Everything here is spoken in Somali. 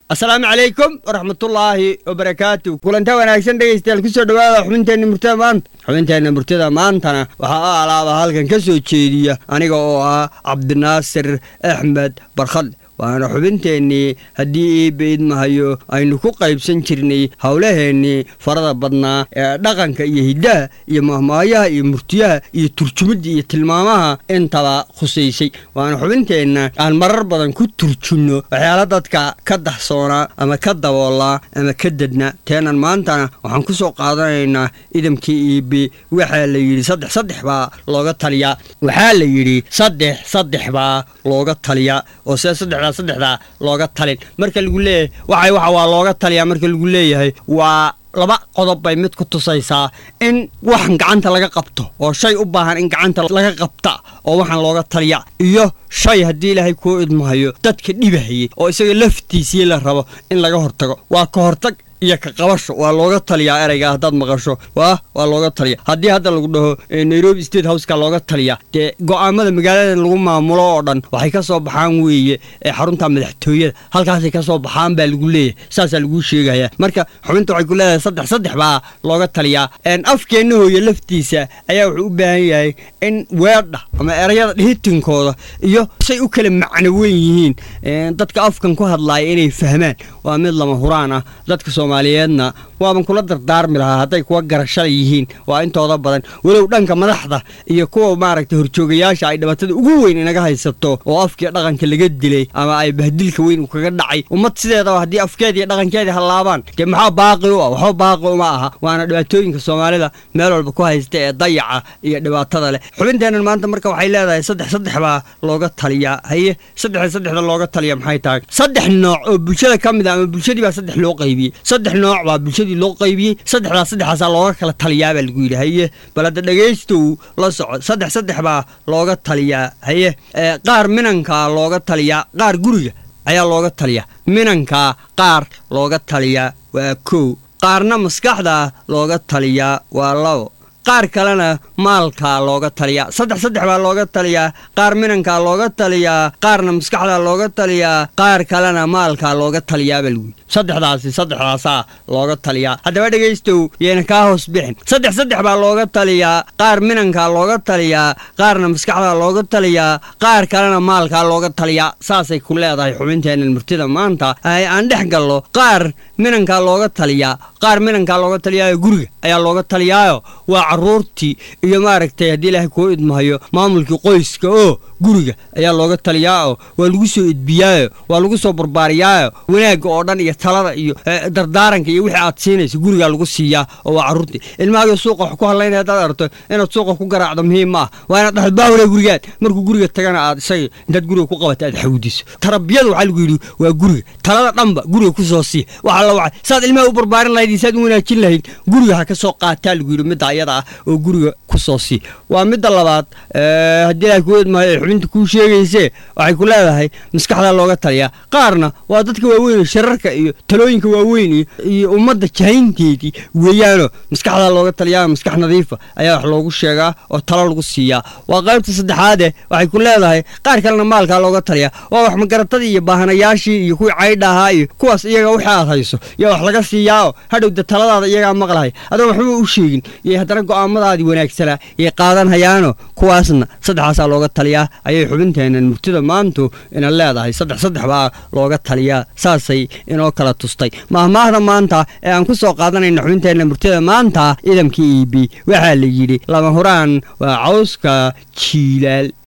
asalaamu calaykum waraxmatullaahi wabarakaatu kulanta wanaagsan dhegaystayaal kusoo dhawaada xubinteenna murtada maanta xubinteenna murtada maantana waxaa a alaaba halkan ka soo jeediya aniga oo ah cabdinaasir axmed barkhadle waana xubinteennii haddii iiba idmahayo aynu ku qaybsan jirnay howlaheennii farada badnaa ee dhaqanka iyo hiddaha iyo mahmaayaha iyo murtiyaha iyo turjumidda iyo tilmaamaha intaba khusaysay waana xubinteenna aan marar badan ku turjunno waxyaala dadka ka dahsoonaa ama ka daboolaa ama ka dadna teenan maantana waxaan ku soo qaadanaynaa idamkii iibi waxaa la yidhi saddex saddex baa looga taliyaa waxaa la yidhi saddex saddex baa looga taliyaa oo see saddexdaa saddexdaa looga talin marka lagu leeyahay waxay waxa waa looga taliyaa marka lagu leeyahay waa laba qodob bay mid ku tusaysaa in waxan gacanta laga qabto oo shay u baahan in gacanta laga qabta oo waxaan looga taliya iyo shay haddii ilaahay kuu idmahayo dadka dhibahayay oo isaga laftiisii la rabo in laga hortago waa ka hortag iyo ka qabasho waa looga taliyaa ereyga haddaad maqasho waa waa looga taliya haddii hadda lagu dhaho nairobi state houseka looga taliya dee go'aamada magaalada lagu maamulo oo dhan waxay ka soo baxaan weeye ee xarunta madaxtooyada halkaasay ka soo baxaan baa lagu leeyahay saasaa laguu sheegaya marka xubinta waxay ku leedahay saddex saddex baa looga taliyaa afkeenna hooye laftiisa ayaa wuxuu u baahan yahay in weedha ama erayada dhihitinkooda iyo say u kala macno weyn yihiin dadka afkan ku hadlaaya inay fahmaan waa mid lama huraan ah dadka soomaaliyeedna waaban kula dardaarmi lahaa hadday kuwa garashada yihiin waa intooda badan walow dhanka madaxda iyo kuwa maaragtay horjoogayaasha ay dhibatada ugu weyn inaga haysato oo afkii dhaqanka laga dilay ama ay bahdilka weyn kaga dhacay ummad sideedaba haddii afkeedii dhaqankeedii hallaabaan dee maxaa baaqi u ah waxba baaqi uma aha waana dhibaatooyinka soomaalida meel walba ku haysta ee dayaca iyo dhibaatada leh xubinteennan maanta marka waxay leedahay saddex saddex baa looga taliyaa haye saddexda saddexda looga taliya maxay tahay saddex nooc oo bulshada ka mid a ama bulshadii baa saddex loo qaybiyey saddex nooc baa bulshadii loo qaybiyey saddexdaas saddexaasaa looga kala taliyaa baa lagu yidhi haye bal hadda dhegaystow la soco saddex saddex baa looga taliyaa haye qaar minankaa looga taliyaa qaar guriga ayaa looga taliyaa minankaa qaar looga taliyaa waa kow qaarna maskaxda looga taliyaa waa labo qaar kalena maalkaa looga taliyaa saddex saddex baa looga taliyaa qaar minankaa looga taliyaa qaarna maskaxdaa looga taliyaa qaar kalena maalkaa looga taliyaabaa lagu yidhi saddexdaasi saddexdaasaa looga taliyaa haddaba dhegaystow yeena kaa hoos bixin saddex saddex baa looga taliyaa qaar minankaa looga taliyaa qaarna maskaxdaa looga taliyaa qaar kalena maalkaa looga taliyaa saasay ku leedahay xubinteennan murtida maanta ay aan dhex gallo qaar minankaa looga taliyaa qaar minankaa looga taliyaayo guriga ayaa looga taliyaayo waa caruurtii iyo maaragtay haddii ilaahay kuu idmahayo maamulkii qoyska oo guriga ayaa looga taliyaao waa lagu soo edbiyaayo waa lagu soo barbaariyaayo wanaagga oo dhan iyo talada iyo dardaaranka iyo wixii aad siinayso gurigaa lagu siiyaa oo waa carruurtii ilmahaaga suuqa wax ku hadlaynaya haddaad arto inaad suuqa ku garaacdo muhiim ma ah waa inaad dhahdo baawle gurigaad markuu guriga tagana aad isaga intaad guriga ku qabata aad xawdiso tarabiyada waxaa lagu yidhi waa guriga talada dhanba guriga ku soo sii waxa la wacay saad ilmaha u barbaarin lahayd iyo saad u wanaajin lahayd guriga ha ka soo qaataa lagu yidhi midda ayada ah oo guriga ku soo sii waa midda labaad haddii ilahay kuu idmahayo xubinta kuu sheegaysee waxay ku leedahay maskaxdaa looga taliyaa qaarna waa dadka waaweyn shararka iyo talooyinka waaweyn iyo ummadda jahaynteedii weeyaano maskaxdaa looga taliyaa maskax nadiifa ayaa wax loogu sheegaa oo talo lagu siiyaa waa qaybta saddexaade waxay ku leedahay qaar kalena maalkaa looga taliyaa waa wax magaratadii iyo baahanayaashii iyo kuwii caydha ahaa iyo kuwaas iyaga wixii aad hayso yaa wax laga siiyaao hadhowda taladaada iyagaa maqlahay adoo waxba u sheegin iyo haddana go'aamadaadii wanaagsanaa yay qaadanhayaano kuwaasna saddexaasaa looga taliyaa ayay xubinteennan murtida maantu ina leedahay saddex saddex baa looga taliyaa saasay inoo kala tustay mahmaahda maanta ee aan ku soo qaadanayna xubinteenna murtida maanta idamkii iibi waxaa la yidhi lama huraan waa cawska jiilaal